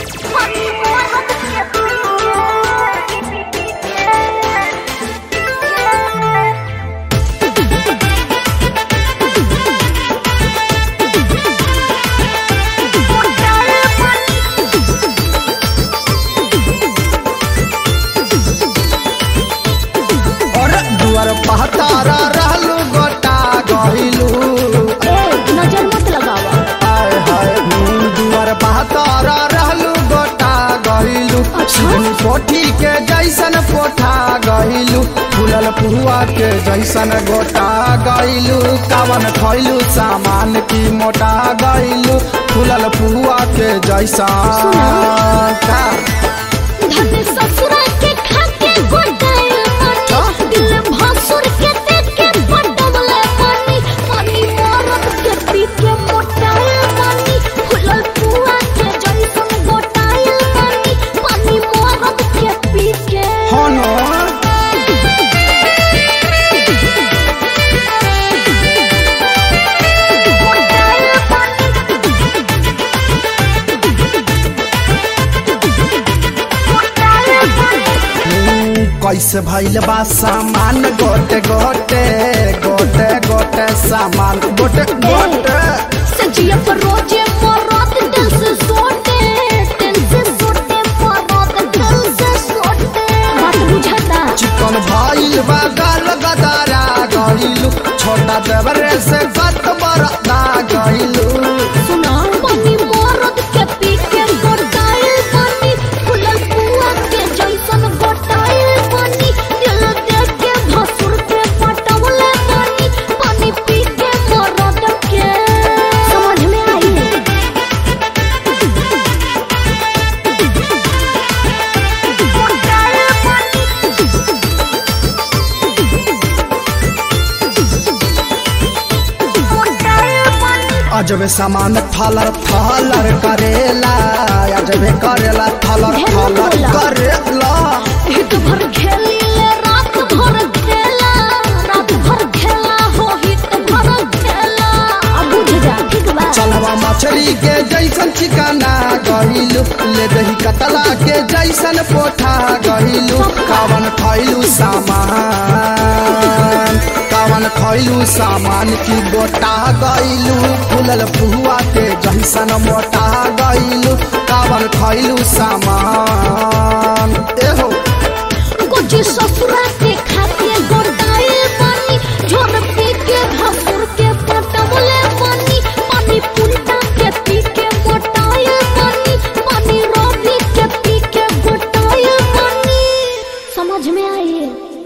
और दुआर पहतारा रहलू गोटा गहिलू ए नजर मत लगावा आय हाय हूँ, दुआर पहतारा रहलू गोटा गहिलू अच्छा। पोठी के जैसन पोठा गहिलू फूलल पुआ के जैसन गोटा गइलू कावन खइलू सामान की मोटा गइलू फूलल पुआ के जैसन का धन ससुरा के खाके गोटाइल पानी दिल भासुर के देख के बडवले पानी पानी मरद के पी के मोटाइल पानी फुलल पुआ के जैसन गोटाइल पानी पानी मरद के पी के हनो गोटाइल पानी गोटाइल पानी कैसे भइल बा सामान गोटे गोटे गोटे गोटे सामान गोटे गोटे सजिया पर रोजे मरद दिल से सोटे दिल से सोटे मरद दिल से सोटे बात बुझाता चिकन भइल बा गाल गदारा गइलू छोटा देवरे से गत बरदा गइलू सुना पानी मरद के पी के गोटाइल पानी फुलल पुआ के जैसन गोटाइल पानी दिल देख के भसुर के पटवले पानी पानी पी के मरद के समझ में आई गोटाइल पानी गोटाइल पानी अजबे सामान थलर थलर करेला अजबे करेला थलर थलर करेला हित भर खेली ले रात भर खेला रात भर खेला हो हित भर खेला अब बुझ जा ठीक बा चलवा मछली के जैसन चिकना गइलू ले दही कतला के जैसन पोठा गइलू कावन खइलू सामान कावन खइलू सामान की गोटा गइलू फूलल फुआ के जैसन मोटा गइलू कावन खइलू सामान एहो कुछ ससुरा के खाके गोटाइल पानी झोर पी के भसुर के पटवले पानी पानी पुलटा के पी के गोटाइल पानी पानी रोभी के पी के गोटाइल पानी समझ में आई